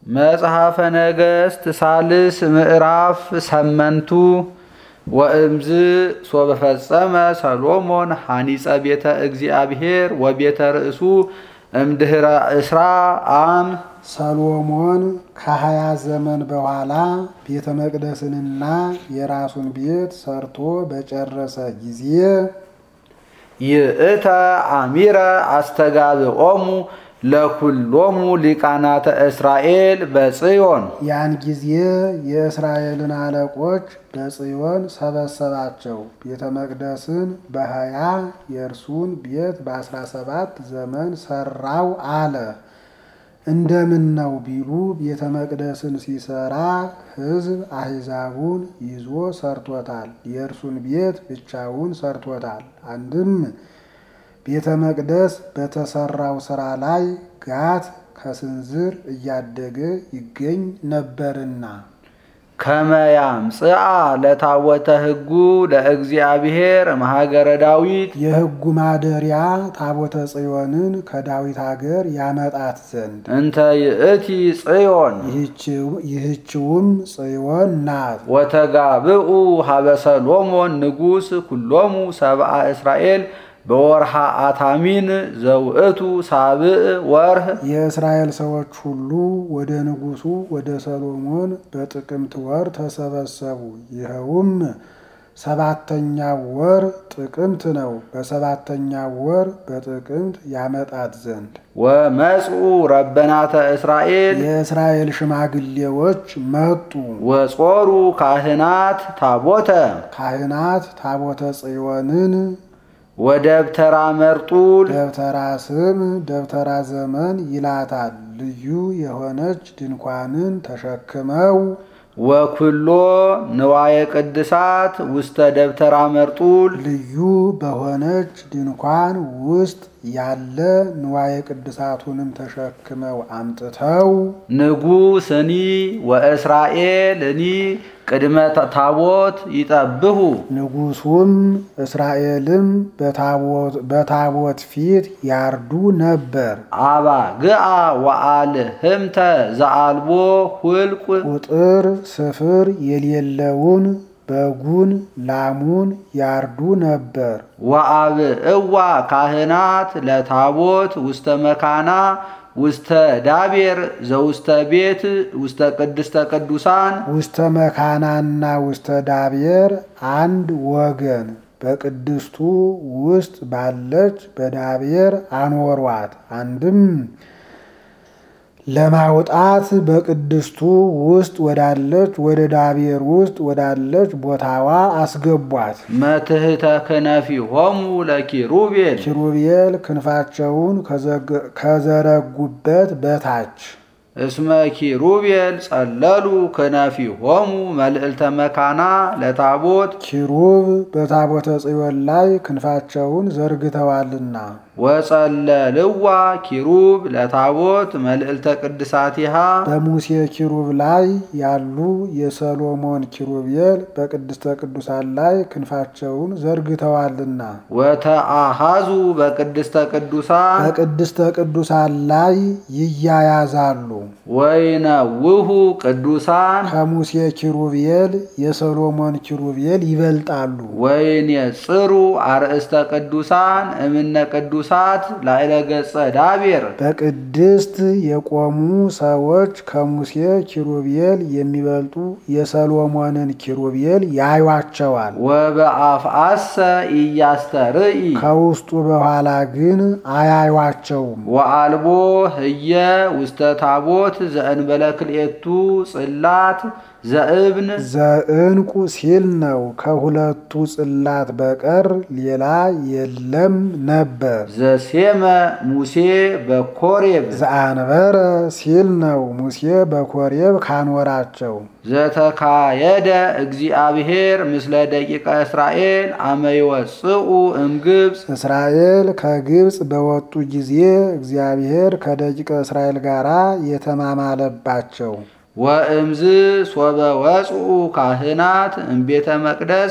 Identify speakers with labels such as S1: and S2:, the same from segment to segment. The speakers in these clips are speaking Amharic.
S1: መጽሐፈ ነገሥት ሳልስ ምዕራፍ ሰመንቱ ወእምዝ ሶበ ፈጸመ ሰሎሞን ሐኒፀ ቤተ እግዚአብሔር ወቤተ ርእሱ እምድኅረ እስራ አም
S2: ሰሎሞን ከሀያ ዘመን በኋላ ቤተ መቅደስንና የራሱን ቤት ሰርቶ በጨረሰ ጊዜ
S1: ይእተ አሚረ አስተጋብኦሙ ለኩሎሙ ሊቃናተ እስራኤል በጽዮን
S2: ያን ጊዜ የእስራኤልን አለቆች በጽዮን ሰበሰባቸው። ቤተ መቅደስን በሀያ የእርሱን ቤት በአስራ ሰባት ዘመን ሰራው አለ። እንደምን ነው ቢሉ ቤተ መቅደስን ሲሰራ ሕዝብ አሕዛቡን ይዞ ሰርቶታል። የእርሱን ቤት ብቻውን ሰርቶታል። አንድም ቤተ መቅደስ በተሰራው ስራ ላይ ጋት ከስንዝር እያደገ ይገኝ ነበርና
S1: ከመያምጽአ ለታወተ ሕጉ ለእግዚአብሔር ማሃገረ ዳዊት
S2: የሕጉ ማደሪያ ታቦተ ጽዮንን ከዳዊት አገር ያመጣት ዘንድ
S1: እንተ ይእቲ ጽዮን
S2: ይህችውም ጽዮን ናት።
S1: ወተጋብኡ ሀበ ሰሎሞን ንጉሥ ኩሎሙ ሰብአ እስራኤል በወርሃ አታሚን ዘውእቱ ሳብዕ ወርህ
S2: የእስራኤል ሰዎች ሁሉ ወደ ንጉሡ ወደ ሰሎሞን በጥቅምት ወር ተሰበሰቡ። ይኸውም ሰባተኛው ወር ጥቅምት ነው። በሰባተኛው ወር በጥቅምት ያመጣት ዘንድ
S1: ወመጽኡ ረበናተ እስራኤል
S2: የእስራኤል ሽማግሌዎች መጡ።
S1: ወጾሩ ካህናት ታቦተ
S2: ካህናት ታቦተ ጽዮንን
S1: ወደብተራ መርጡል
S2: ደብተራ ስም ደብተራ ዘመን ይላታል። ልዩ የሆነች ድንኳንን ተሸክመው
S1: ወኩሎ ንዋየ ቅድሳት ውስተ ደብተራ መርጡል
S2: ልዩ በሆነች ድንኳን ውስጥ ያለ ንዋየ ቅድሳቱንም ተሸክመው አምጥተው
S1: ንጉሥኒ ወእስራኤልኒ ቅድመ ታቦት ይጠብሁ
S2: ንጉሡም እስራኤልም በታቦት ፊት ያርዱ ነበር።
S1: አባ ግአ ወአል ህምተ ዘአልቦ ሁልቁ
S2: ቁጥር ስፍር የሌለውን በጉን ላሙን ያርዱ ነበር።
S1: ወአብ እዋ ካህናት ለታቦት ውስተ መካና ውስተ ዳቤር ዘውስተ ቤት ውስተ ቅድስተ ቅዱሳን
S2: ውስተ መካናና ውስተ ዳቤር አንድ ወገን በቅድስቱ ውስጥ ባለች በዳቤር አኖሯት። አንድም ለማውጣት በቅድስቱ ውስጥ ወዳለች ወደ ዳቤር ውስጥ ወዳለች ቦታዋ አስገቧት።
S1: መትህተ ክነፊሆሙ ለኪሩቤል
S2: ኪሩቤል ክንፋቸውን ከዘረጉበት በታች
S1: እስመ ኪሩቤል ጸለሉ ክነፊሆሙ መልዕልተ መካና ለታቦት
S2: ኪሩብ በታቦተ ጽዮን ላይ ክንፋቸውን ዘርግተዋልና
S1: ወጸለልዋ ኪሩብ ለታቦት መልዕልተ ቅድሳቲሃ
S2: በሙሴ ኪሩብ ላይ ያሉ የሰሎሞን ኪሩቤል በቅድስተ ቅዱሳን ላይ ክንፋቸውን ዘርግተዋልና
S1: ወተአሃዙ በቅድስተ ቅዱሳን
S2: በቅድስተ ቅዱሳን ላይ ይያያዛሉ።
S1: ወይነውሁ ቅዱሳን
S2: ከሙሴ ኪሩቤል የሰሎሞን ኪሩቤል ይበልጣሉ።
S1: ወይኔጽሩ አርእስተ ቅዱሳን እምነ ቅዱሳት ላዕለ ገጸ ዳቤር
S2: በቅድስት የቆሙ ሰዎች ከሙሴ ኪሩቤል የሚበልጡ የሰሎሞንን ኪሩቤል ያዩቸዋል።
S1: ወበአፍአሰ ኢያስተርኢ
S2: ከውስጡ በኋላ ግን አያዩቸውም።
S1: ወአልቦ ህየ ውስተ ታቦት ዘእንበለ ክልኤቱ ጽላት ዘእብን
S2: ዘእንቁ ሲል ነው። ከሁለቱ ጽላት በቀር ሌላ የለም ነበር።
S1: ዘሴመ ሙሴ በኮሬብ
S2: ዘአንበረ ሲል ነው። ሙሴ በኮሬብ ካኖራቸው
S1: ዘተካየደ እግዚአብሔር ምስለ ደቂቀ እስራኤል አመ ይወፅኡ እምግብፅ
S2: እስራኤል ከግብፅ በወጡ ጊዜ እግዚአብሔር ከደቂቀ እስራኤል ጋር የተማማለባቸው
S1: ወእምዝ ሶበ ወፅኡ ካህናት እምቤተ መቅደስ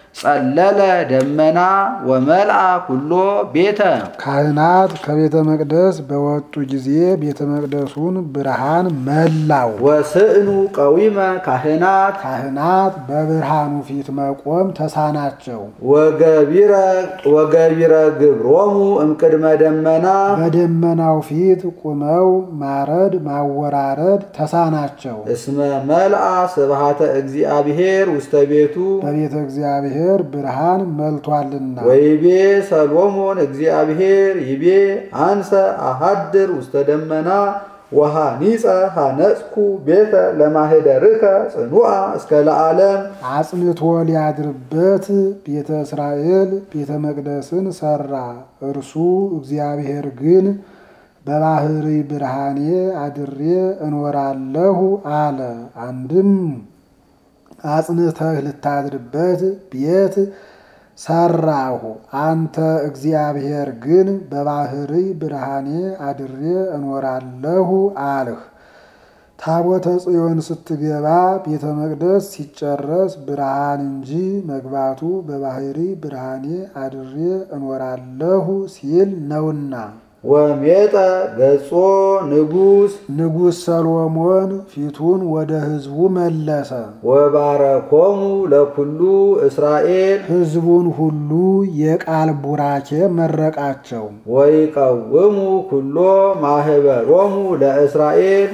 S1: ጸለለ ደመና ወመልአ ኩሎ ቤተ
S2: ካህናት ከቤተ መቅደስ በወጡ ጊዜ ቤተ መቅደሱን ብርሃን መላው።
S1: ወስእኑ ቀዊመ ካህናት
S2: ካህናት በብርሃኑ ፊት መቆም ተሳናቸው።
S1: ወገቢረ ወገቢረ ግብሮሙ እምቅድመ ደመና
S2: በደመናው ፊት ቁመው ማረድ ማወራረድ ተሳናቸው።
S1: እስመ መልአ ስብሃተ እግዚአብሔር ውስተ ቤቱ
S2: በቤተ እግዚአብሔር ብርሃን መልቷልና።
S1: ወይቤ ሰሎሞን እግዚአብሔር ይቤ አንሰ አሃድር ውስተ ደመና ወሃኒፀ ሃነጽኩ ቤተ ለማህደርከ ጽኑዓ እስከ ለዓለም
S2: አጽንቶ ሊያድርበት ቤተ እስራኤል ቤተ መቅደስን ሰራ። እርሱ እግዚአብሔር ግን በባህሪ ብርሃኔ አድሬ እኖራለሁ አለ። አንድም አጽንተህ ልታድርበት ቤት ሰራሁ። አንተ እግዚአብሔር ግን በባህሪ ብርሃኔ አድሬ እኖራለሁ አልህ። ታቦተ ጽዮን ስትገባ ቤተ መቅደስ ሲጨረስ ብርሃን እንጂ መግባቱ በባህሪ ብርሃኔ አድሬ እኖራለሁ ሲል ነውና።
S1: ወሜጠ ገጾ ንጉሥ
S2: ንጉሥ ሰሎሞን ፊቱን ወደ ሕዝቡ መለሰ።
S1: ወባረኮሙ ለኩሉ እስራኤል
S2: ሕዝቡን ሁሉ የቃል ቡራኬ መረቃቸው።
S1: ወይቀውሙ ኩሎ ማህበሮሙ ለእስራኤል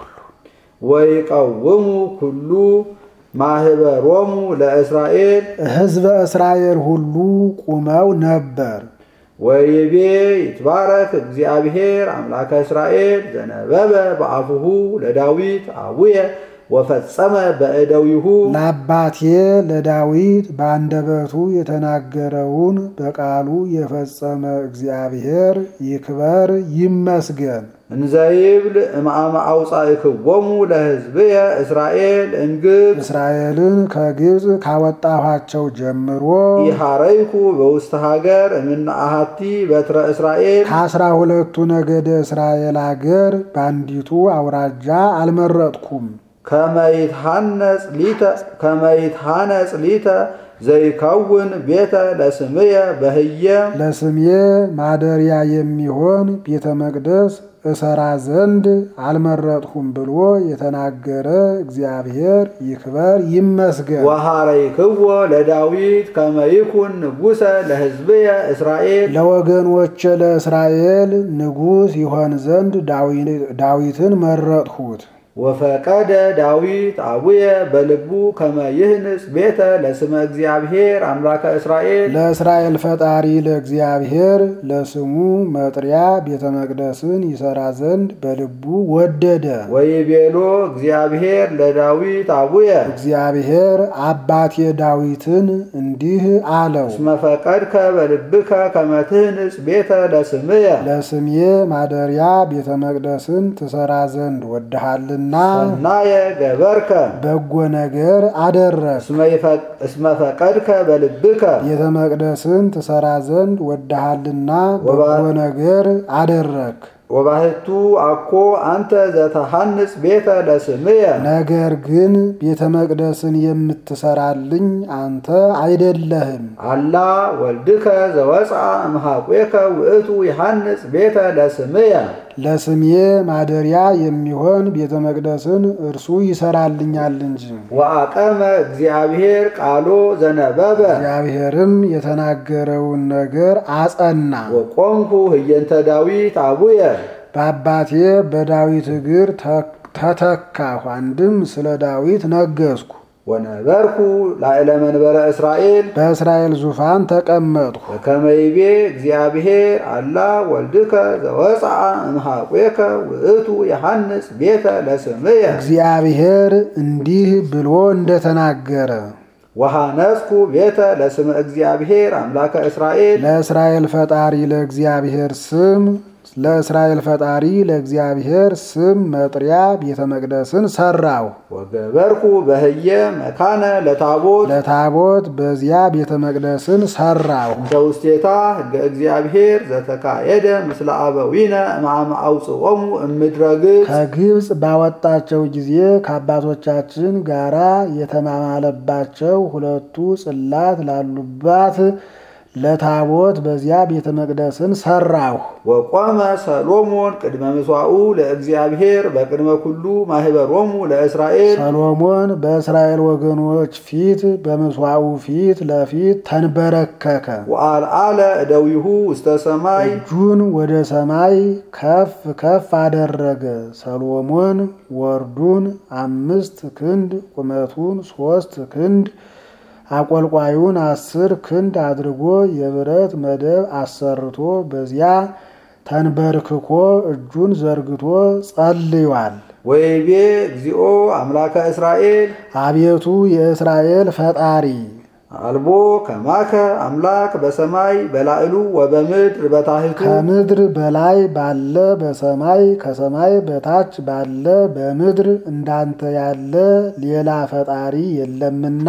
S1: ወይቀውሙ ኩሉ ማህበሮሙ ለእስራኤል
S2: ሕዝበ እስራኤል ሁሉ ቁመው ነበር።
S1: ወይቤ ይትባረክ እግዚአብሔር አምላከ እስራኤል ዘነበበ በአፉሁ ለዳዊት አቡየ ወፈጸመ በእደዊሁ
S2: ለአባቴ ለዳዊት በአንደበቱ የተናገረውን በቃሉ የፈጸመ እግዚአብሔር ይክበር ይመስገን።
S1: እንዘይብል እምአመ አውፃእክዎሙ ለሕዝብየ እስራኤል እምግብፅ
S2: እስራኤልን ከግብፅ ካወጣኋቸው ጀምሮ
S1: ኢሃረይኩ በውስተ ሀገር እምነ አሐቲ በትረ እስራኤል
S2: ከአስራ ሁለቱ ነገደ እስራኤል አገር በአንዲቱ አውራጃ አልመረጥኩም።
S1: ከመይትሃነጽ ሊተ ከመይትሃነጽ ሊተ ዘይከውን ቤተ ለስምየ በህየ
S2: ለስሜ ማደሪያ የሚሆን ቤተ መቅደስ እሰራ ዘንድ አልመረጥሁም ብሎ የተናገረ እግዚአብሔር ይክበር ይመስገን።
S1: ወሃረይክዎ ለዳዊት ከመይኩን ንጉሰ ለሕዝብየ እስራኤል
S2: ለወገኖቼ ለእስራኤል ንጉሥ ይሆን ዘንድ ዳዊትን መረጥሁት።
S1: ወፈቀደ ዳዊት አቡየ በልቡ ከመ ይህንጽ ቤተ ለስመ እግዚአብሔር አምላከ እስራኤል
S2: ለእስራኤል ፈጣሪ ለእግዚአብሔር ለስሙ መጥሪያ ቤተ መቅደስን ይሰራ ዘንድ በልቡ ወደደ።
S1: ወይቤሎ እግዚአብሔር ለዳዊት አቡየ
S2: እግዚአብሔር አባቴ ዳዊትን እንዲህ አለው፣
S1: እስመ ፈቀድከ በልብከ ከመ ትህንጽ ቤተ ለስምየ
S2: ለስሜ ማደሪያ ቤተ መቅደስን ትሰራ ዘንድ ወድሃልና
S1: ሰናየ ገበርከ
S2: በጎ ነገር አደረግ።
S1: እስመ ፈቀድከ በልብከ
S2: ቤተ መቅደስን ትሰራ ዘንድ ወድሃልና በጎ ነገር አደረግ።
S1: ወባህቱ አኮ አንተ ዘተሃንጽ ቤተ ለስምየ
S2: ነገር ግን ቤተ መቅደስን የምትሰራልኝ አንተ አይደለህም።
S1: አላ ወልድከ ዘወፅአ እምሃቁከ ውእቱ ይሃንጽ ቤተ ለስምየ
S2: ለስሜ ማደሪያ የሚሆን ቤተ መቅደስን እርሱ ይሰራልኛል እንጂ።
S1: ወአቀመ እግዚአብሔር ቃሎ ዘነበበ
S2: እግዚአብሔርም የተናገረውን ነገር አጸና።
S1: ወቆምኩ ህየንተ ዳዊት አቡየ
S2: በአባቴ በዳዊት እግር ተተካሁ። አንድም ስለ ዳዊት ነገስኩ።
S1: ወነበርኩ ላዕለ መንበረ እስራኤል
S2: በእስራኤል ዙፋን ተቀመጥኩ።
S1: በከመ ይቤ እግዚአብሔር አላ ወልድከ ዘወፅአ እምሃቁከ ውእቱ የሐንጽ ቤተ ለስምየ
S2: እግዚአብሔር እንዲህ ብሎ እንደተናገረ
S1: ወሃነጽኩ ቤተ ለስመ እግዚአብሔር አምላከ እስራኤል
S2: ለእስራኤል ፈጣሪ ለእግዚአብሔር ስም ለእስራኤል ፈጣሪ ለእግዚአብሔር ስም መጥሪያ ቤተ መቅደስን ሰራው።
S1: ወገበርኩ በህየ መካነ ለታቦት
S2: ለታቦት በዚያ ቤተ መቅደስን ሰራው።
S1: እንተ ውስቴታ ህገ እግዚአብሔር ዘተካየደ ምስለ አበዊነ እምአመ አውፅኦሙ እምድረ ግብፅ
S2: ከግብፅ ባወጣቸው ጊዜ ከአባቶቻችን ጋራ የተማማለባቸው ሁለቱ ጽላት ላሉባት ለታቦት በዚያ ቤተ መቅደስን ሰራሁ።
S1: ወቆመ ሰሎሞን ቅድመ ምስዋኡ ለእግዚአብሔር በቅድመ ኩሉ ማህበሮሙ ለእስራኤል
S2: ሰሎሞን በእስራኤል ወገኖች ፊት በምስዋኡ ፊት ለፊት ተንበረከከ።
S1: ወአልዓለ እደዊሁ ውስተ ሰማይ
S2: እጁን ወደ ሰማይ ከፍ ከፍ አደረገ። ሰሎሞን ወርዱን አምስት ክንድ ቁመቱን ሶስት ክንድ አቆልቋዩን አስር ክንድ አድርጎ የብረት መደብ አሰርቶ በዚያ ተንበርክኮ እጁን ዘርግቶ ጸልዮአል።
S1: ወይቤ እግዚኦ አምላከ እስራኤል
S2: አቤቱ የእስራኤል ፈጣሪ
S1: አልቦ ከማከ አምላክ በሰማይ በላዕሉ ወበምድር በታሕቱ
S2: ከምድር በላይ ባለ በሰማይ ከሰማይ በታች ባለ በምድር እንዳንተ ያለ ሌላ ፈጣሪ የለምና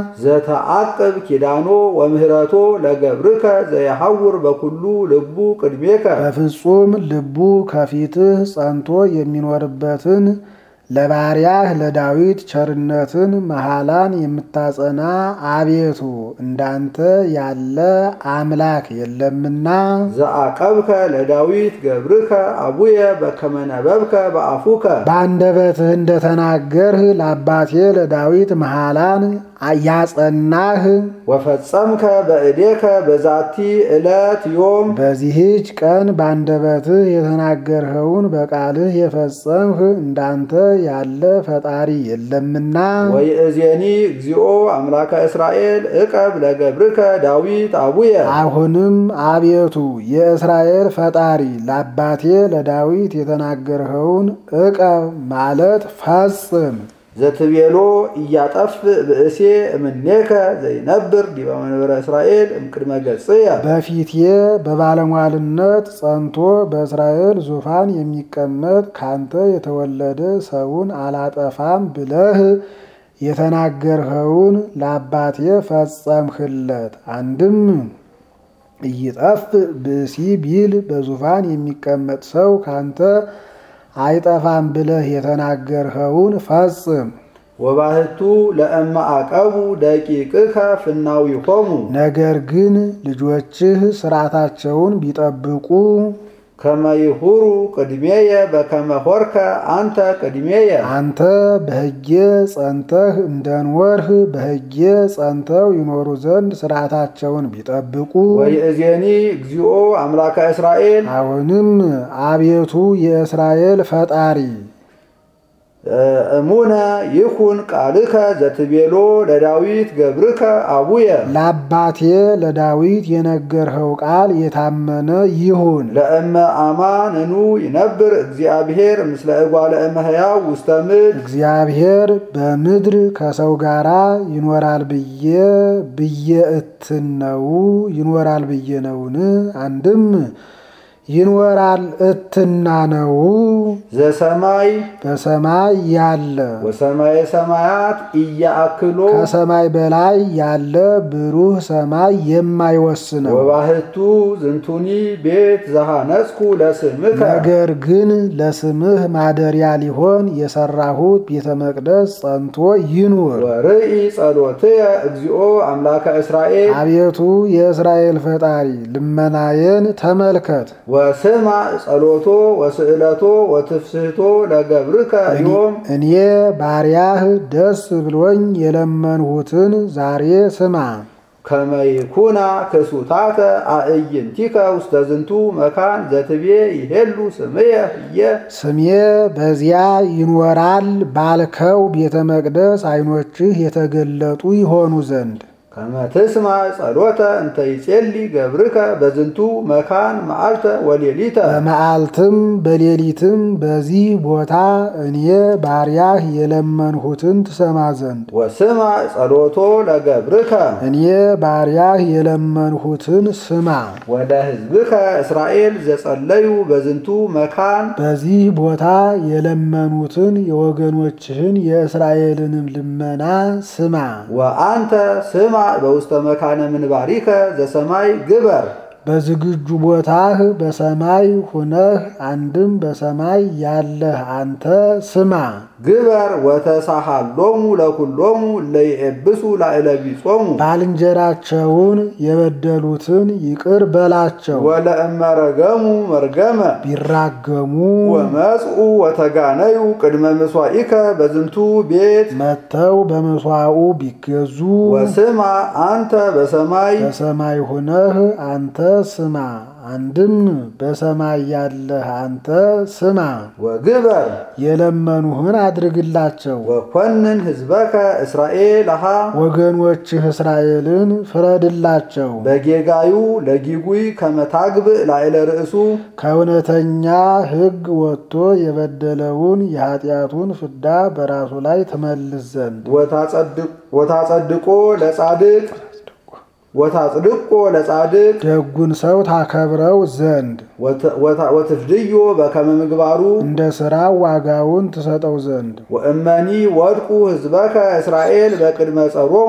S1: ዘተአቅብ ኪዳኖ ወምህረቶ ለገብርከ ዘየሐውር በኩሉ ልቡ ቅድሜከ
S2: በፍጹም ልቡ ከፊትህ ጸንቶ የሚኖርበትን ለባሪያህ ለዳዊት ቸርነትን መሐላን የምታጸና አቤቱ እንዳንተ ያለ አምላክ የለምና
S1: ዘአቀብከ ለዳዊት ገብርከ አቡየ በከመ ነበብከ በአፉከ
S2: በአንደበትህ እንደተናገርህ ለአባቴ ለዳዊት መሐላን ያጸናህ
S1: ወፈጸምከ በእዴከ በዛቲ ዕለት ዮም
S2: በዚህች ቀን በአንደበትህ የተናገርኸውን በቃልህ የፈጸምህ እንዳንተ ያለ ፈጣሪ የለምና
S1: ወይእዜኒ እግዚኦ አምላከ እስራኤል እቀብ ለገብርከ ዳዊት አቡየ
S2: አሁንም አቤቱ የእስራኤል ፈጣሪ ለአባቴ ለዳዊት የተናገርኸውን እቀብ ማለት ፈጽም።
S1: ዘትቤሎ እያጠፍ ብእሴ እምኔከ ዘይነብር ዲበ መንበረ እስራኤል እምቅድመ ገጽየ
S2: በፊቴ በባለሟልነት ጸንቶ በእስራኤል ዙፋን የሚቀመጥ ካንተ የተወለደ ሰውን አላጠፋም ብለህ የተናገርኸውን ለአባቴ ፈጸምህለት። አንድም እይጠፍ ብእሲ ቢል በዙፋን የሚቀመጥ ሰው ካንተ አይጠፋም ብለህ የተናገርኸውን ፈጽም።
S1: ወባህቱ ለእመ አቀቡ ደቂቅከ ፍናዊሆሙ
S2: ነገር ግን ልጆችህ ስርዓታቸውን ቢጠብቁ
S1: ከመይሁሩ ቅድሜየ በከመ ሆርከ አንተ ቅድሜየ
S2: አንተ በሕጌ ጸንተህ እንደንወርህ በሕጌ ጸንተው ይኖሩ ዘንድ ስርዓታቸውን ቢጠብቁ
S1: ወይእዜኒ እግዚኦ አምላከ እስራኤል
S2: አሁንም አቤቱ የእስራኤል ፈጣሪ
S1: እሙነ ይኩን ቃልከ ዘትቤሎ ለዳዊት ገብርከ አቡየ
S2: ለአባቴ ለዳዊት የነገርኸው ቃል የታመነ ይሁን።
S1: ለእመ አማንኑ ይነብር እግዚአብሔር ምስለ እጓለ እመሕያው ውስተ ምድር
S2: እግዚአብሔር በምድር ከሰው ጋር ይኖራል ብዬ ብዬ እትን ነው ይኖራል ብዬ ነውን? አንድም ይኖራል እትና ነው
S1: ዘሰማይ
S2: በሰማይ ያለ
S1: ወሰማየ ሰማያት እያአክሎ
S2: ከሰማይ በላይ ያለ ብሩህ ሰማይ የማይወስነው
S1: ወባህቱ ዝንቱኒ ቤት ዘሃነጽኩ ለስምከ
S2: ነገር ግን ለስምህ ማደሪያ ሊሆን የሰራሁት ቤተ መቅደስ ጸንቶ ይኑር።
S1: ወርኢ ጸሎትየ እግዚኦ አምላከ እስራኤል
S2: አቤቱ የእስራኤል ፈጣሪ ልመናዬን ተመልከት።
S1: ወስማ ጸሎቶ ወስዕለቶ ወትፍስህቶ ለገብርከ ዮም
S2: እኔ ባሪያህ ደስ ብሎኝ የለመንሁትን ዛሬ ስማ።
S1: ከመይኩና ክሱታተ አእይንቲከ ውስተ ዝንቱ መካን ዘትቤ ይሄሉ ስምየ ህየ
S2: ስሜ በዚያ ይኖራል ባልከው ቤተ መቅደስ ዓይኖችህ የተገለጡ ይሆኑ ዘንድ
S1: ከመ ትስማዕ ጸሎተ እንተ ይጼሊ ገብርከ በዝንቱ መካን መዓልተ ወሌሊተ
S2: በመዓልትም በሌሊትም በዚህ ቦታ እኔ ባሪያህ የለመንሁትን ትሰማ ዘንድ
S1: ወስማዕ ጸሎቶ ለገብርከ
S2: እኔ ባሪያህ የለመንሁትን ስማ።
S1: ወደ ሕዝብከ እስራኤል ዘጸለዩ በዝንቱ መካን
S2: በዚህ ቦታ የለመኑትን የወገኖችህን የእስራኤልንም ልመና ስማ።
S1: ወአንተ ስማዕ በውስተ መካነ ምንባሪከ ዘሰማይ ግበር
S2: በዝግጁ ቦታህ በሰማይ ሁነህ አንድም በሰማይ ያለህ አንተ ስማ።
S1: ግበር ወተሳሃሎሙ ለኩሎሙ ለይኤብሱ ላዕለ ቢጾሙ
S2: ባልንጀራቸውን የበደሉትን ይቅር በላቸው።
S1: ወለእመረገሙ መርገመ
S2: ቢራገሙ
S1: ወመጽኡ ወተጋነዩ ቅድመ ምስዋኢከ በዝንቱ ቤት
S2: መጥተው በመስዋዕቱ ቢገዙ
S1: ወስማ አንተ በሰማይ
S2: በሰማይ ሁነህ አንተ ስማ። አንድም በሰማይ ያለህ አንተ ስማ።
S1: ወግበር
S2: የለመኑህን አድርግላቸው።
S1: ወኮንን ሕዝበከ እስራኤል አሃ
S2: ወገኖችህ እስራኤልን ፍረድላቸው።
S1: በጌጋዩ ለጊጉይ ከመታግብእ ላዕለ ርእሱ
S2: ከእውነተኛ ሕግ ወጥቶ የበደለውን የኃጢአቱን ፍዳ በራሱ ላይ ትመልስ ዘንድ
S1: ወታጸድቆ ለጻድቅ ወታጽድቆ ለጻድቅ
S2: ደጉን ሰው ታከብረው ዘንድ
S1: ወትፍድዮ በከመ ምግባሩ
S2: እንደ ሥራው ዋጋውን ትሰጠው ዘንድ
S1: ወእመኒ ወድቁ ሕዝበከ እስራኤል በቅድመ ጸሮሙ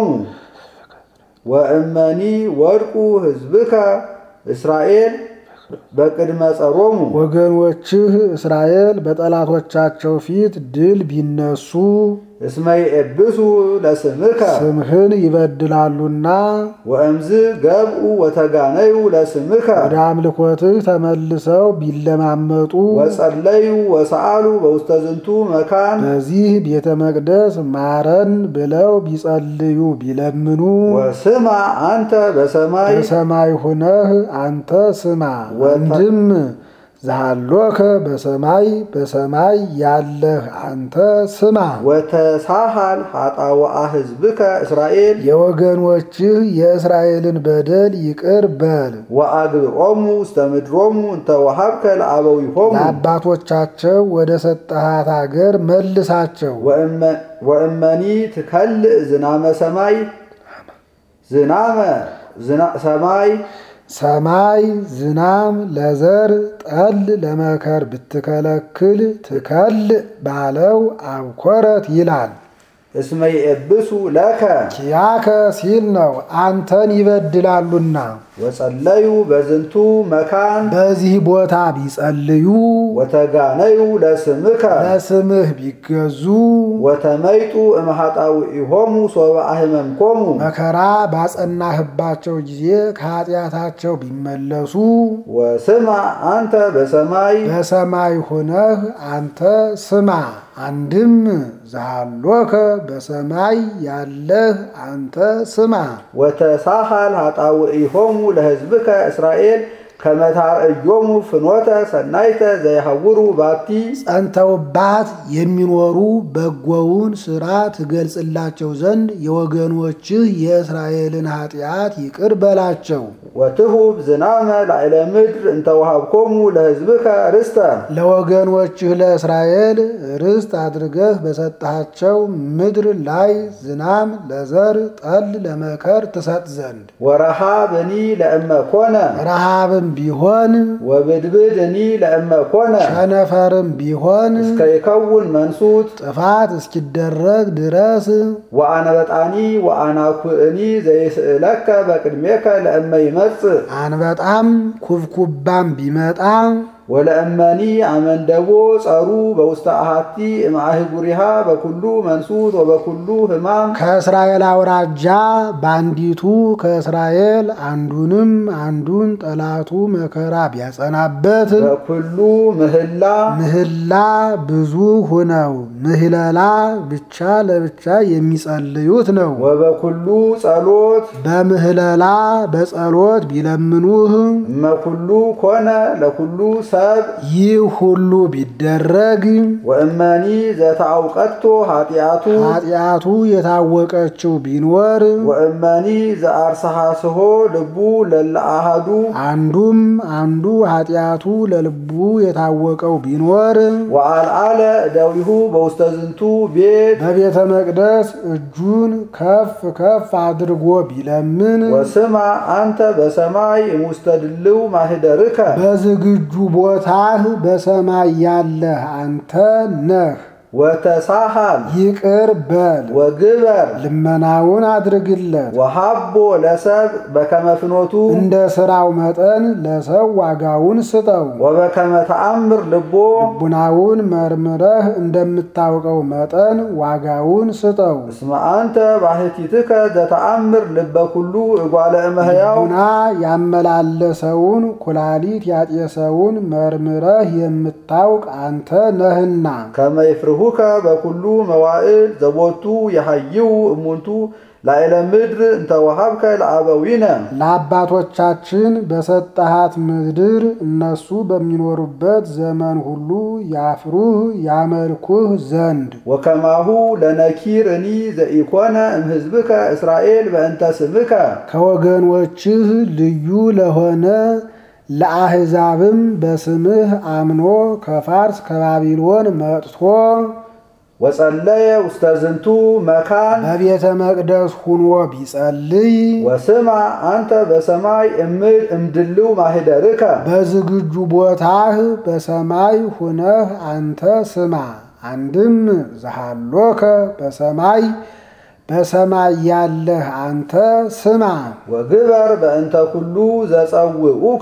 S1: ወእመኒ ወድቁ ሕዝብከ እስራኤል በቅድመ ጸሮሙ
S2: ወገኖችህ እስራኤል በጠላቶቻቸው ፊት ድል ቢነሱ
S1: እስመ ይኤብሱ ለስምከ
S2: ስምህን ይበድላሉና
S1: ወእምዝ ገብኡ ወተጋነዩ ለስምከ
S2: ወደ አምልኮትህ ተመልሰው ቢለማመጡ
S1: ወጸለዩ ወሰአሉ በውስተ ዝንቱ መካን
S2: በዚህ ቤተ መቅደስ ማረን ብለው ቢጸልዩ ቢለምኑ
S1: ወስማ አንተ በሰማይ
S2: በሰማይ ሁነህ አንተ ስማ። አንድም ዛሃሎከ በሰማይ በሰማይ ያለህ አንተ ስማ።
S1: ወተሳሃል ኃጣውአ ሕዝብከ እስራኤል
S2: የወገኖችህ የእስራኤልን በደል ይቅር በል።
S1: ወአግብኦሙ ውስተ ምድሮሙ እንተ ወሀብከ ለአበዊሆሙ
S2: ለአባቶቻቸው ወደ ሰጠሃት አገር መልሳቸው።
S1: ወእመኒ ትከልእ ዝናመ ሰማይ ዝናመ ሰማይ
S2: ሰማይ ዝናም ለዘር ጠል ለመከር ብትከለክል ትከልእ ባለው አብኮረት ይላል።
S1: እስመ ይኤብሱ ለከ
S2: ኪያከ ሲል ነው፣ አንተን ይበድላሉና።
S1: ወጸለዩ በዝንቱ መካን
S2: በዚህ ቦታ ቢጸልዩ
S1: ወተጋነዩ ለስምከ
S2: ለስምህ ቢገዙ
S1: ወተመይጡ እምኃጣውኢሆሙ ሶበ አህመምኮሙ
S2: መከራ ባጸናህባቸው ጊዜ ከኃጢአታቸው ቢመለሱ
S1: ወስማ አንተ በሰማይ
S2: በሰማይ ሆነህ አንተ ስማ። አንድም ዛሃሎከ በሰማይ ያለህ አንተ ስማ።
S1: ወተሳሃል ኃጣውኢሆሙ ለሕዝብከ እስራኤል ከመታርእዮሙ ፍኖተ ሰናይተ ዘይሐውሩ ባቲ
S2: ጸንተውባት የሚኖሩ በጎውን ሥራ ትገልጽላቸው ዘንድ የወገኖችህ የእስራኤልን ኃጢአት ይቅር በላቸው።
S1: ወትሁብ ዝናመ ላዕለ ምድር እንተ ወሃብኮሙ ለሕዝብከ ርስተ
S2: ለወገኖችህ ለእስራኤል ርስት አድርገህ በሰጠሃቸው ምድር ላይ ዝናም ለዘር ጠል ለመከር ትሰጥ ዘንድ
S1: ወረሃብኒ ለእመ ኮነ
S2: ረሃብም ቢሆን
S1: ወብድብድኒ ለእመ ኮነ
S2: ቸነፈርም ቢሆን
S1: እስከ ይከውን መንሱት
S2: ጥፋት እስኪደረግ ድረስ
S1: ወአነበጣኒ ወአናኩእኒ ዘይስእለከ በቅድሜከ ለእመ ይመጽእ
S2: አንበጣም ኩብኩባም ቢመጣ
S1: ወለእመኒ አመንደቦ ጸሩ በውስተ አሃቲ እምአህጉሪሃ በኩሉ መንሱት ወበኩሉ ሕማም
S2: ከእስራኤል አውራጃ በአንዲቱ ከእስራኤል አንዱንም አንዱን ጠላቱ መከራ ቢያጸናበት
S1: በኩሉ ምህላ
S2: ምህላ ብዙ ሁነው ምህለላ ብቻ ለብቻ የሚጸልዩት ነው።
S1: ወበኩሉ ጸሎት
S2: በምህለላ በጸሎት ቢለምኑህ
S1: እመኩሉ ኮነ ለኩሉ ሰብ
S2: ይህ ሁሉ ቢደረግ
S1: ወእመኒ ዘተአውቀቶ ኃጢአቱ
S2: ኃጢአቱ የታወቀችው ቢኖር
S1: ወእመኒ ዘአርሰሐስሆ ልቡ ለለአሃዱ
S2: አንዱም አንዱ ኃጢአቱ ለልቡ የታወቀው ቢኖር
S1: ወአልዓለ እደዊሁ በውስተ ዝንቱ ቤት
S2: በቤተ መቅደስ እጁን ከፍ ከፍ አድርጎ ቢለምን
S1: ወስማ አንተ በሰማይ እሙስተ ድልው ማህደርከ
S2: በዝግጁ ቦታህ በሰማይ ያለህ አንተ ነህ።
S1: ወተሳሃል
S2: ይቅር በል
S1: ወግበር
S2: ልመናውን አድርግለት።
S1: ወሃቦ ለሰብ በከመ ፍኖቱ
S2: እንደ ሥራው መጠን ለሰው ዋጋውን ስጠው።
S1: ወበከመ ተአምር ልቦ
S2: ልቡናውን መርምረህ እንደምታውቀው መጠን ዋጋውን ስጠው።
S1: እስመ አንተ ባሕቲትከ ዘተአምር ልበ ኩሉ እጓለ እመሕያው
S2: ልቡና ያመላለሰውን ኩላሊት ያጤሰውን መርምረህ የምታውቅ አንተ ነህና
S1: ከመ ይፍርሁከ በኩሉ መዋዕል ዘቦቱ የሐይው እሙንቱ ላዕለ ምድር እንተ ወሃብከ ለአበዊነ
S2: ለአባቶቻችን በሰጠሃት ምድር እነሱ በሚኖሩበት ዘመን ሁሉ ያፍሩህ ያመልኩህ ዘንድ
S1: ወከማሁ ለነኪር እኒ ዘኢኮነ እምሕዝብከ እስራኤል በእንተ ስምከ
S2: ከወገኖችህ ልዩ ለሆነ ለአሕዛብም በስምህ አምኖ ከፋርስ ከባቢሎን መጥቶ
S1: ወጸለየ ውስተ ዝንቱ መካን
S2: በቤተ መቅደስ ሁኖ ቢጸልይ
S1: ወስማ አንተ በሰማይ እምድ እምድልው ማህደርከ
S2: በዝግጁ ቦታህ በሰማይ ሁነህ አንተ ስማ። አንድም ዘሃሎከ በሰማይ በሰማይ ያለህ አንተ ስማ።
S1: ወግበር በእንተ ኩሉ ዘጸውዑከ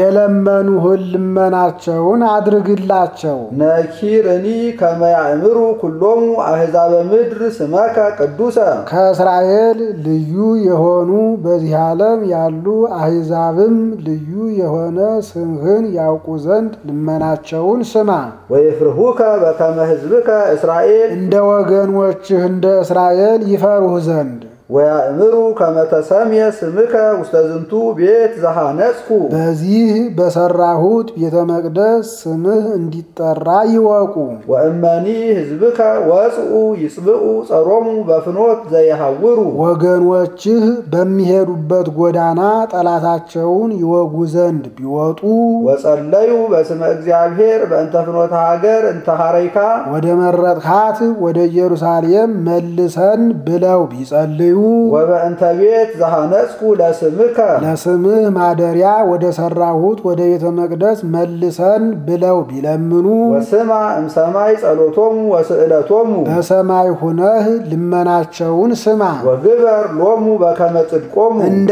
S2: የለመኑህን ልመናቸውን አድርግላቸው።
S1: ነኪርኒ ከመ ያእምሩ ኩሎሙ አሕዛበ ምድር ስመከ ቅዱሰ
S2: ከእስራኤል ልዩ የሆኑ በዚህ ዓለም ያሉ አሕዛብም ልዩ የሆነ ስምህን ያውቁ ዘንድ ልመናቸውን ስማ።
S1: ወይፍርሁከ በከመ ሕዝብከ እስራኤል
S2: እንደ ወገኖችህ እንደ እስራኤል ይፈሩህ ዘንድ
S1: ወያእምሩ ከመ ተሰምየ ስምከ ውስተ ዝንቱ ቤት ዘሃነጽኩ
S2: በዚህ በሰራሁት ቤተ መቅደስ ስምህ እንዲጠራ ይወቁ።
S1: ወእመኒ ሕዝብከ ወጽኡ ይጽብኡ ጸሮሙ በፍኖት ዘየሐውሩ
S2: ወገኖችህ በሚሄዱበት ጎዳና ጠላታቸውን ይወጉ ዘንድ ቢወጡ
S1: ወጸለዩ በስመ እግዚአብሔር በእንተ ፍኖተ ሀገር እንተ ሐረይካ
S2: ወደ መረጥካት ወደ ኢየሩሳሌም መልሰን ብለው ቢጸልዩ
S1: ወበእንተ ቤት ዘሃነጽኩ ለስምከ
S2: ለስምህ ማደሪያ ወደ ሰራሁት ወደ ቤተ መቅደስ መልሰን ብለው ቢለምኑ
S1: ወስማ እምሰማይ ጸሎቶሙ ወስዕለቶሙ
S2: በሰማይ ሁነህ ልመናቸውን ስማ።
S1: ወግበር ሎሙ በከመ ጽድቆሙ
S2: እንደ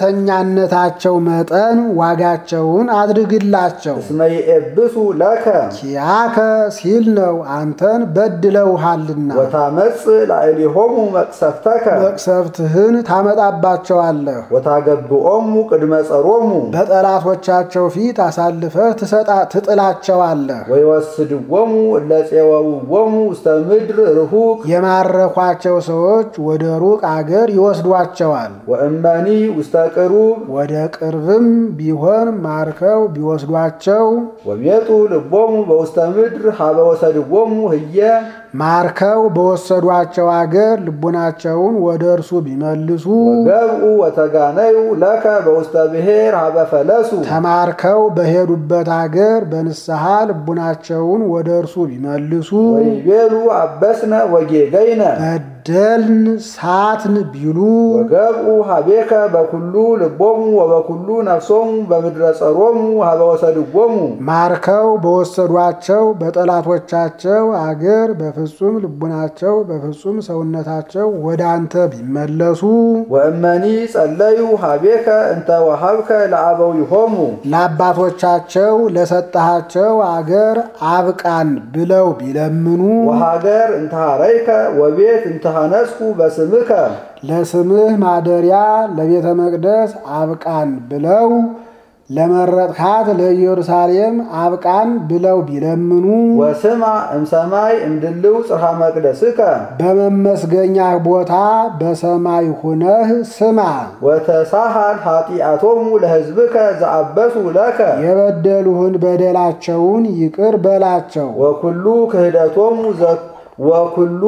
S2: እውነተኛነታቸው መጠን ዋጋቸውን አድርግላቸው።
S1: እስመ ይኤብሱ ለከ
S2: ኪያከ ሲል ነው አንተን በድለውሃልና
S1: ወታመጽ ላዕሌሆሙ መቅሰፍተከ
S2: መቅሰፍትህን ታመጣባቸዋለህ።
S1: ወታገብኦሙ ቅድመ ጸሮሙ
S2: በጠላቶቻቸው ፊት አሳልፈህ ትሰጣ- ትጥላቸዋለህ።
S1: ወይወስድዎሙ እለ ፄወውዎሙ ውስተ ምድር ርሁቅ
S2: የማረኳቸው ሰዎች ወደ ሩቅ አገር ይወስዷቸዋል።
S1: ወእመኒ ውስተ ቅሩብ
S2: ወደ ቅርብም ቢሆን ማርከው ቢወስዷቸው
S1: ወሜጡ ልቦሙ በውስተ ምድር ሀበ ወሰድዎሙ ህየ
S2: ማርከው በወሰዷቸው አገር ልቡናቸውን ወደ እርሱ ቢመልሱ
S1: ወገብኡ ወተጋነዩ ለከ በውስተ ብሔር ሀበ ፈለሱ
S2: ተማርከው በሄዱበት አገር በንስሐ ልቡናቸውን ወደ እርሱ ቢመልሱ
S1: ወይቤሉ አበስነ ወጌገይነ
S2: በደልን ሳትን ቢሉ
S1: ወገብኡ ሀቤከ በኩሉ ልቦሙ ወበኩሉ ነፍሶሙ በምድረ ጸሮሙ ሀበ ወሰድዎሙ
S2: ማርከው በወሰዷቸው በጠላቶቻቸው አገር በፍጹም ልቡናቸው በፍጹም ሰውነታቸው ወደ አንተ ቢመለሱ
S1: ወእመኒ ጸለዩ ሀቤከ እንተ ወሀብከ ለአበዊሆሙ
S2: ለአባቶቻቸው ለሰጠሃቸው አገር አብቃን ብለው ቢለምኑ
S1: ወሀገር እንተ ሐረይከ ወቤት እንተ ሐነጽኩ በስምከ
S2: ለስምህ ማደሪያ ለቤተ መቅደስ አብቃን ብለው ለመረጥካት ለኢየሩሳሌም አብቃን ብለው ቢለምኑ
S1: ወስማ እምሰማይ እምድልው ጽርሐ መቅደስከ
S2: በመመስገኛ ቦታ በሰማይ ሁነህ ስማ።
S1: ወተሳሃል ኃጢአቶሙ ለሕዝብከ ዘአበሱ ለከ
S2: የበደሉህን በደላቸውን ይቅር በላቸው።
S1: ወኩሉ ክህደቶሙ ዘ- ወኩሉ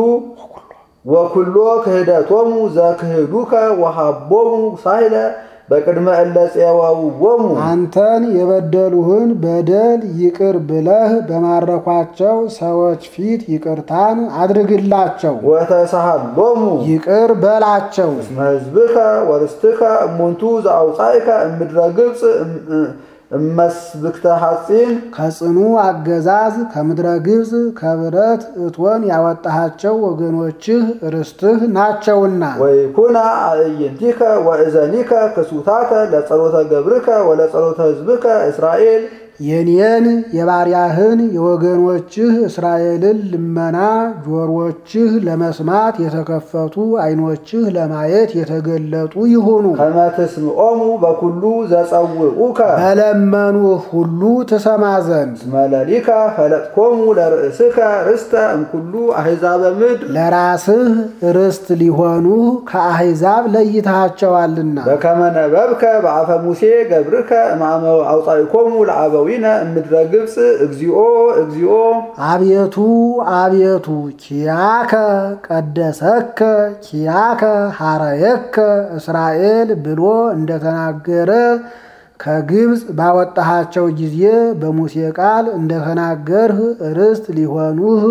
S1: ወኩሎ ክህደቶሙ ዘክህዱከ ወሃቦሙ ሳይለ በቅድመ እለ ፄወውዎሙ
S2: አንተን የበደሉህን በደል ይቅር ብለህ በማረኳቸው ሰዎች ፊት ይቅርታን አድርግላቸው፣
S1: ወተሳሃሎሙ
S2: ይቅር በላቸው።
S1: እስመ ሕዝብከ ወርስትከ እሙንቱ ዘአውፃእከ እምድረ ግብፅ እም- እመስብክተ ሐፂን
S2: ከጽኑ አገዛዝ ከምድረ ግብፅ ከብረት እቶን ያወጣሃቸው ወገኖችህ ርስትህ ናቸውና
S1: ወይኩና አእይንቲከ ወእዘኒከ ክሱታተ ለጸሎተ ገብርከ ወለጸሎተ ሕዝብከ እስራኤል
S2: የኔን የባሪያህን የወገኖችህ እስራኤልን ልመና ጆሮችህ ለመስማት የተከፈቱ ዓይኖችህ ለማየት የተገለጡ ይሁኑ።
S1: ከመ ትስምዖሙ በኩሉ ዘጸውዑከ
S2: በለመኑህ ሁሉ ትሰማ ዘንድ
S1: እስመ ለሊከ ፈለጥኮሙ ለርእስከ ርስተ እምኩሉ አሕዛበ ምድር
S2: ለራስህ ርስት ሊሆኑህ ከአሕዛብ ለይተሃቸዋልና
S1: በከመ ነበብከ በአፈ ሙሴ ገብርከ እማመ አውፃኢኮሙ ለአበዊነ እምድረ ግብፅ እግዚኦ እግዚኦ
S2: አቤቱ አቤቱ ኪያከ ቀደሰከ ኪያከ ሐረየከ እስራኤል ብሎ እንደተናገረ ከግብፅ ባወጣሃቸው ጊዜ በሙሴ ቃል እንደተናገርህ ርስት ሊሆኑህ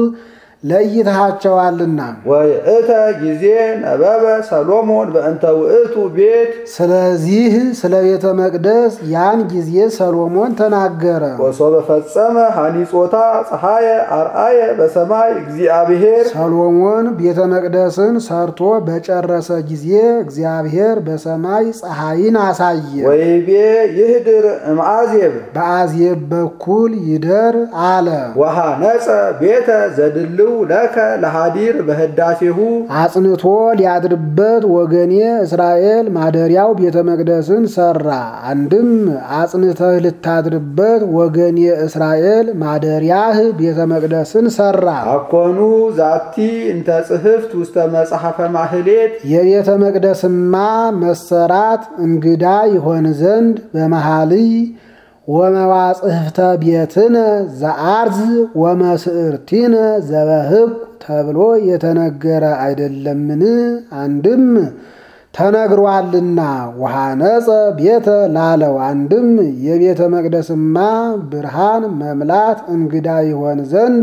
S2: ለይተሃቸዋልና
S1: ወይእተ ጊዜ ነበበ ሰሎሞን በእንተ ውእቱ ቤት
S2: ስለዚህ ስለ ቤተ መቅደስ ያን ጊዜ ሰሎሞን ተናገረ።
S1: ወሶበ ፈጸመ ሐኒጾታ ፀሐየ አርአየ በሰማይ እግዚአብሔር
S2: ሰሎሞን ቤተ መቅደስን ሰርቶ በጨረሰ ጊዜ እግዚአብሔር በሰማይ ፀሐይን አሳየ።
S1: ወይቤ ይህድር እምአዜብ
S2: በአዜብ በኩል ይደር አለ።
S1: ወሃነፀ ቤተ ዘድልው ለከ ለሃዲር በህዳሴሁ
S2: አጽንቶ ሊያድርበት ወገኔ እስራኤል ማደሪያው ቤተ መቅደስን ሰራ። አንድም አጽንተህ ልታድርበት ወገኔ እስራኤል ማደሪያህ ቤተ መቅደስን ሰራ።
S1: አኮኑ ዛቲ እንተ ጽሕፍት ውስተ መጽሐፈ ማህሌት
S2: የቤተ መቅደስማ መሰራት እንግዳ ይሆን ዘንድ በመሃልይ ወመዋጽሕፍተ ቤትነ ዘአርዝ ወመስዕርቲነ ዘበህግ ተብሎ የተነገረ አይደለምን? አንድም ተነግሯልና ወሃነፀ ቤተ ላለው አንድም የቤተ መቅደስማ ብርሃን መምላት እንግዳ ይሆን ዘንድ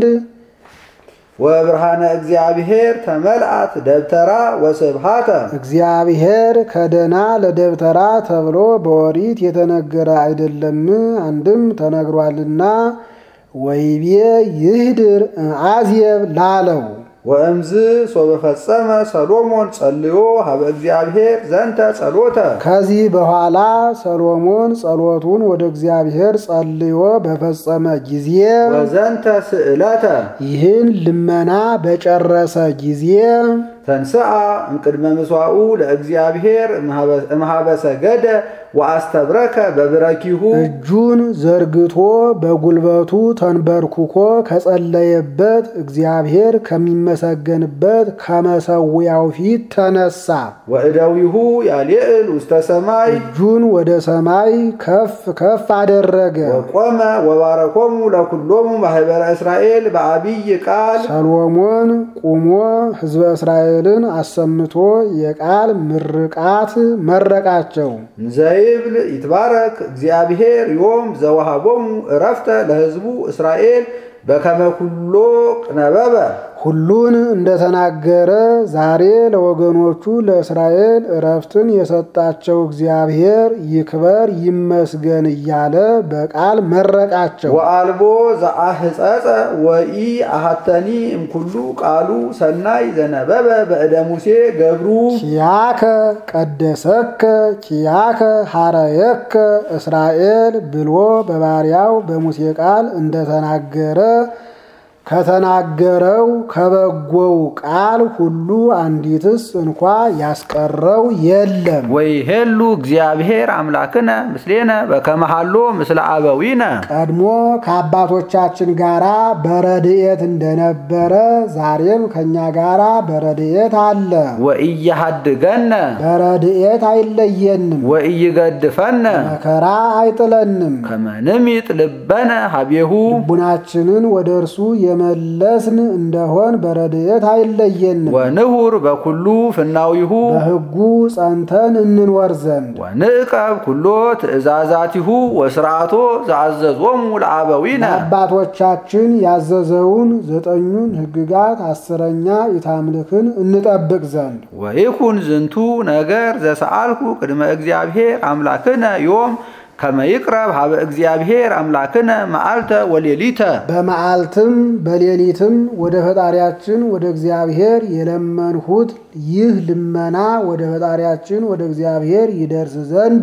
S1: ወብርሃነ እግዚአብሔር ተመልአት ደብተራ ወስብሃተ
S2: እግዚአብሔር ከደና ለደብተራ ተብሎ በኦሪት የተነገረ አይደለም? አንድም ተነግሯልና ወይቤ ይህድር አዝየብ ላለው
S1: ወእምዝ ሶበ ፈጸመ ሰሎሞን ጸልዮ ሀበ እግዚአብሔር ዘንተ ጸሎተ
S2: ከዚህ በኋላ ሰሎሞን ጸሎቱን ወደ እግዚአብሔር ጸልዮ በፈጸመ ጊዜ
S1: ወዘንተ ስእለተ
S2: ይህን ልመና በጨረሰ ጊዜ
S1: ተንስአ እምቅድመ ምስዋኡ ለእግዚአብሔር እምሃበ ሰገደ ወአስተብረከ በብረኪሁ
S2: እጁን ዘርግቶ በጉልበቱ ተንበርኩኮ ከጸለየበት እግዚአብሔር ከሚመሰገንበት ከመሰዊያው ፊት ተነሳ።
S1: ወእደዊሁ ያልዕል ውስተ ሰማይ
S2: እጁን ወደ ሰማይ ከፍ ከፍ አደረገ።
S1: ወቆመ ወባረኮሙ ለኩሎሙ ማህበረ እስራኤል በአቢይ ቃል
S2: ሰሎሞን ቁሞ ሕዝበ እስራኤልን አሰምቶ የቃል ምርቃት መረቃቸው።
S1: ዘይብል ይትባረክ እግዚአብሔር ዮም ዘወሃቦሙ እረፍተ ለሕዝቡ እስራኤል በከመ ኩሎ ቅነበበ
S2: ሁሉን እንደተናገረ ዛሬ ለወገኖቹ ለእስራኤል እረፍትን የሰጣቸው እግዚአብሔር ይክበር ይመስገን እያለ በቃል መረቃቸው።
S1: ወአልቦ ዘአህጸጸ ወኢ አሃተኒ እምኩሉ ቃሉ ሰናይ ዘነበበ በእደ ሙሴ ገብሩ
S2: ኪያከ ቀደሰከ ኪያከ ሐረየከ እስራኤል ብሎ በባሪያው በሙሴ ቃል እንደተናገረ ከተናገረው ከበጎው ቃል ሁሉ አንዲትስ እንኳ ያስቀረው የለም።
S1: ወይሄሉ እግዚአብሔር አምላክነ ምስሌነ በከመሃሎ ምስለ አበዊነ
S2: ቀድሞ ከአባቶቻችን ጋራ በረድኤት እንደነበረ ዛሬም ከእኛ ጋራ በረድኤት አለ።
S1: ወኢያሃድገነ
S2: በረድኤት አይለየንም፣
S1: ወኢይገድፈነ
S2: መከራ አይጥለንም።
S1: ከመንሚጥ ልበነ ሀቤሁ
S2: ልቡናችንን ወደ እርሱ የመለስን እንደሆን በረድኤት አይለየንም።
S1: ወንሁር በኩሉ ፍናዊሁ
S2: በሕጉ ጸንተን እንኖር ዘንድ
S1: ወንዕቀብ ኩሎ ትእዛዛቲሁ ወስርዓቶ ዘአዘዞሙ ለአበዊነ
S2: አባቶቻችን ያዘዘውን ዘጠኙን ሕግጋት አስረኛ ኢታምልክን እንጠብቅ ዘንድ
S1: ወይኩን ዝንቱ ነገር ዘሰአልኩ ቅድመ እግዚአብሔር አምላክነ ዮም ከመ ይቅረብ ሀበ እግዚአብሔር አምላክነ መዓልተ ወሌሊተ
S2: በመዓልትም በሌሊትም ወደ ፈጣሪያችን ወደ እግዚአብሔር የለመንሁት ይህ ልመና ወደ ፈጣሪያችን ወደ እግዚአብሔር ይደርስ ዘንድ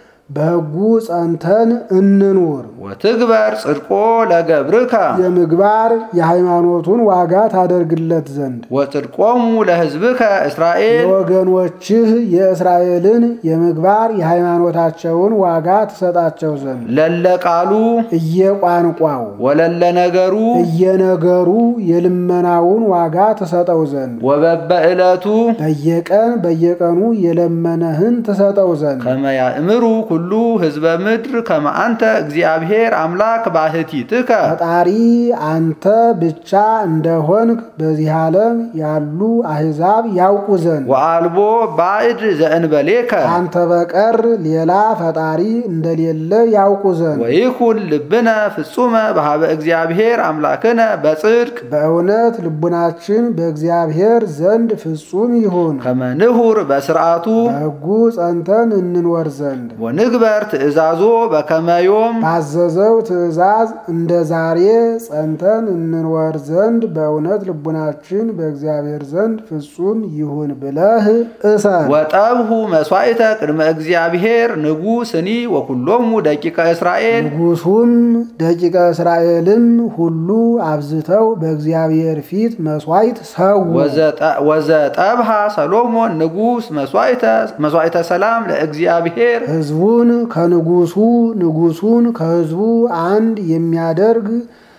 S2: በሕጉ ጸንተን እንኑር።
S1: ወትግበር ጽድቆ ለገብርከ
S2: የምግባር የሃይማኖቱን ዋጋ ታደርግለት ዘንድ
S1: ወጽድቆሙ ለሕዝብከ እስራኤል
S2: የወገኖችህ የእስራኤልን የምግባር የሃይማኖታቸውን ዋጋ ትሰጣቸው ዘንድ
S1: ለለቃሉ
S2: እየቋንቋው
S1: ወለለ ነገሩ
S2: እየነገሩ የልመናውን ዋጋ ትሰጠው ዘንድ
S1: ወበበዕለቱ
S2: በየቀን በየቀኑ የለመነህን ትሰጠው ዘንድ
S1: ከመ ያእምሩ ኩሉ ሕዝበ ምድር ከመ አንተ እግዚአብሔር አምላክ ባሕቲትከ
S2: ፈጣሪ አንተ ብቻ እንደሆንክ በዚህ ዓለም ያሉ አሕዛብ ያውቁ ዘንድ
S1: ወአልቦ ባዕድ ዘእንበሌከ
S2: አንተ በቀር ሌላ ፈጣሪ እንደሌለ ያውቁ ዘንድ
S1: ወይኩን ልብነ ፍጹመ በሃበ እግዚአብሔር አምላክነ በጽድቅ
S2: በእውነት ልቡናችን በእግዚአብሔር ዘንድ ፍጹም ይሁን።
S1: ከመ ንሁር በስርዓቱ
S2: በሕጉ ጸንተን እንኖር ዘንድ
S1: ወንግበር ትእዛዞ በከመ ዮም
S2: ባዘዘው ትእዛዝ እንደ ዛሬ ጸንተን እንኖር ዘንድ በእውነት ልቡናችን በእግዚአብሔር ዘንድ ፍጹም ይሁን ብለህ እሰር።
S1: ወጠብሁ መስዋዕተ ቅድመ እግዚአብሔር ንጉሥኒ ወኩሎሙ ደቂቀ እስራኤል
S2: ንጉሡም ደቂቀ እስራኤልም ሁሉ አብዝተው በእግዚአብሔር ፊት መስዋዕት ሰው
S1: ወዘጠ- ወዘጠብሃ ሰሎሞን ንጉሥ መስዋዕተ ሰላም ለእግዚአብሔር
S2: ሕዝቡን ከንጉሱ ንጉሱን ከሕዝቡ አንድ የሚያደርግ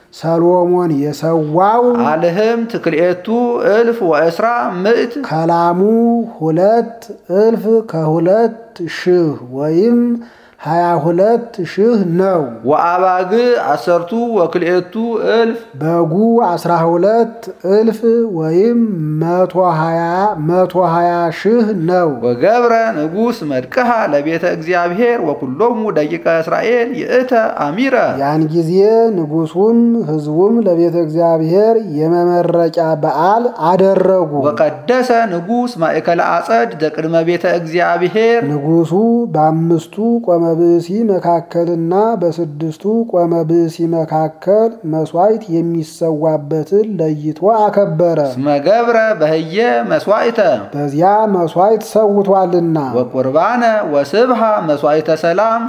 S2: ሰሎሞን የሰዋው
S1: አልህም ትክልኤቱ እልፍ ወእስራ ምዕት
S2: ከላሙ ሁለት እልፍ ከሁለት ሺህ ወይም ሀያ ሁለት ሺህ ነው።
S1: ወአባግ አሰርቱ ወክልኤቱ እልፍ
S2: በጉ አስራ ሁለት እልፍ ወይም መቶ ሀያ መቶ ሀያ ሺህ ነው።
S1: ወገብረ ንጉሥ መድቅሃ ለቤተ እግዚአብሔር ወኩሎሙ ደቂቀ እስራኤል ይእተ አሚረ
S2: ያን ጊዜ ንጉሱም ሕዝቡም ለቤተ እግዚአብሔር የመመረቂያ በዓል አደረጉ።
S1: ወቀደሰ ንጉሥ ማእከለ አጸድ ዘቅድመ ቤተ እግዚአብሔር
S2: ንጉሱ በአምስቱ ቆመ ብእሲ መካከልና በስድስቱ ቆመ ብእሲ መካከል መስዋዕት የሚሰዋበትን ለይቶ አከበረ።
S1: እስመ ገብረ በህየ መስዋዕተ
S2: በዚያ መስዋዕት ሰውቷልና
S1: ወቁርባነ ወስብሃ መስዋዕተ ሰላም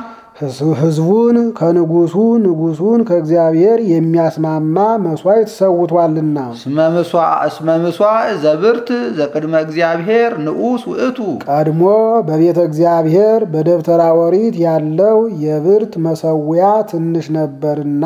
S2: ሕዝቡን ከንጉሱ ንጉሱን ከእግዚአብሔር የሚያስማማ መስዋዕት ሰውቷልና
S1: እስመ ምሷዕ ዘብርት ዘቅድመ እግዚአብሔር ንዑስ ውእቱ
S2: ቀድሞ በቤተ እግዚአብሔር በደብተራ ኦሪት ያለው የብርት መሰዊያ ትንሽ ነበርና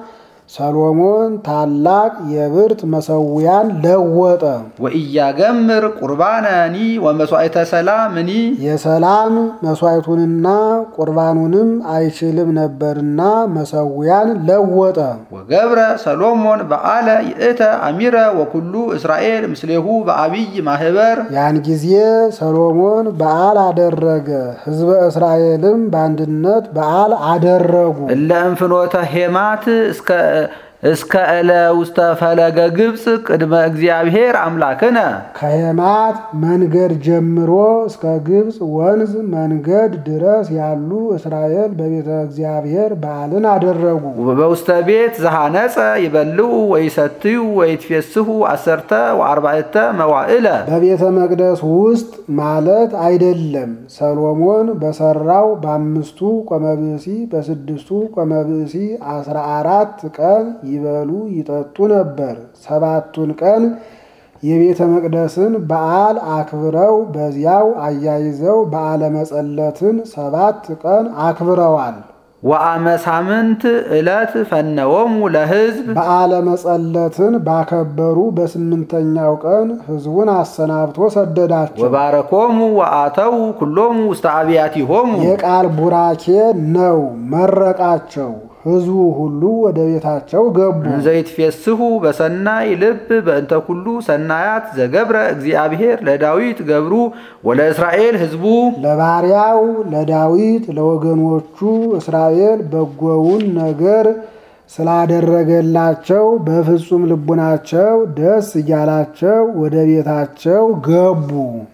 S2: ሰሎሞን ታላቅ የብርት መሰዊያን ለወጠ።
S1: ወኢያገምር ቁርባነኒ ወመስዋዕተ ሰላምኒ
S2: የሰላም መስዋዕቱንና ቁርባኑንም አይችልም ነበርና መሰዊያን ለወጠ።
S1: ወገብረ ሰሎሞን በዓለ ይእተ አሚረ ወኩሉ እስራኤል ምስሌሁ በአብይ ማህበር
S2: ያን ጊዜ ሰሎሞን በዓል አደረገ፣ ሕዝበ እስራኤልም በአንድነት በዓል አደረጉ።
S1: እለ እንፍኖተ ሄማት እስከ እስከ እለ ውስተ ፈለገ ግብፅ ቅድመ እግዚአብሔር አምላክነ
S2: ከሄማት መንገድ ጀምሮ እስከ ግብፅ ወንዝ መንገድ ድረስ ያሉ እስራኤል በቤተ እግዚአብሔር በዓልን አደረጉ።
S1: በውስተ ቤት ዘሃነፀ ይበልዑ ወይሰትዩ ወይትፌስሑ አሰርተ ወአርባዕተ መዋዕለ
S2: በቤተ መቅደስ ውስጥ ማለት አይደለም። ሰሎሞን በሰራው በአምስቱ ቆመብእሲ በስድስቱ ቆመብእሲ አስራ አራት ቀን ይበሉ ይጠጡ ነበር። ሰባቱን ቀን የቤተ መቅደስን በዓል አክብረው በዚያው አያይዘው በዓለ መጸለትን ሰባት ቀን አክብረዋል።
S1: ወአመ ሳምንት ዕለት ፈነወሙ ለሕዝብ
S2: በዓለ መጸለትን ባከበሩ በስምንተኛው ቀን ሕዝቡን አሰናብቶ ሰደዳቸው።
S1: ወባረኮሙ ወአተው ኩሎሙ ውስተ አብያቲሆሙ
S2: የቃል ቡራኬ ነው፣ መረቃቸው። ሕዝቡ ሁሉ ወደ ቤታቸው ገቡ።
S1: እንዘይትፌስሑ በሰናይ ልብ በእንተ ኩሉ ሰናያት ዘገብረ እግዚአብሔር ለዳዊት ገብሩ ወለእስራኤል ሕዝቡ
S2: ለባሪያው ለዳዊት ለወገኖቹ እስራኤል በጎውን ነገር ስላደረገላቸው በፍጹም ልቡናቸው ደስ እያላቸው ወደ ቤታቸው ገቡ።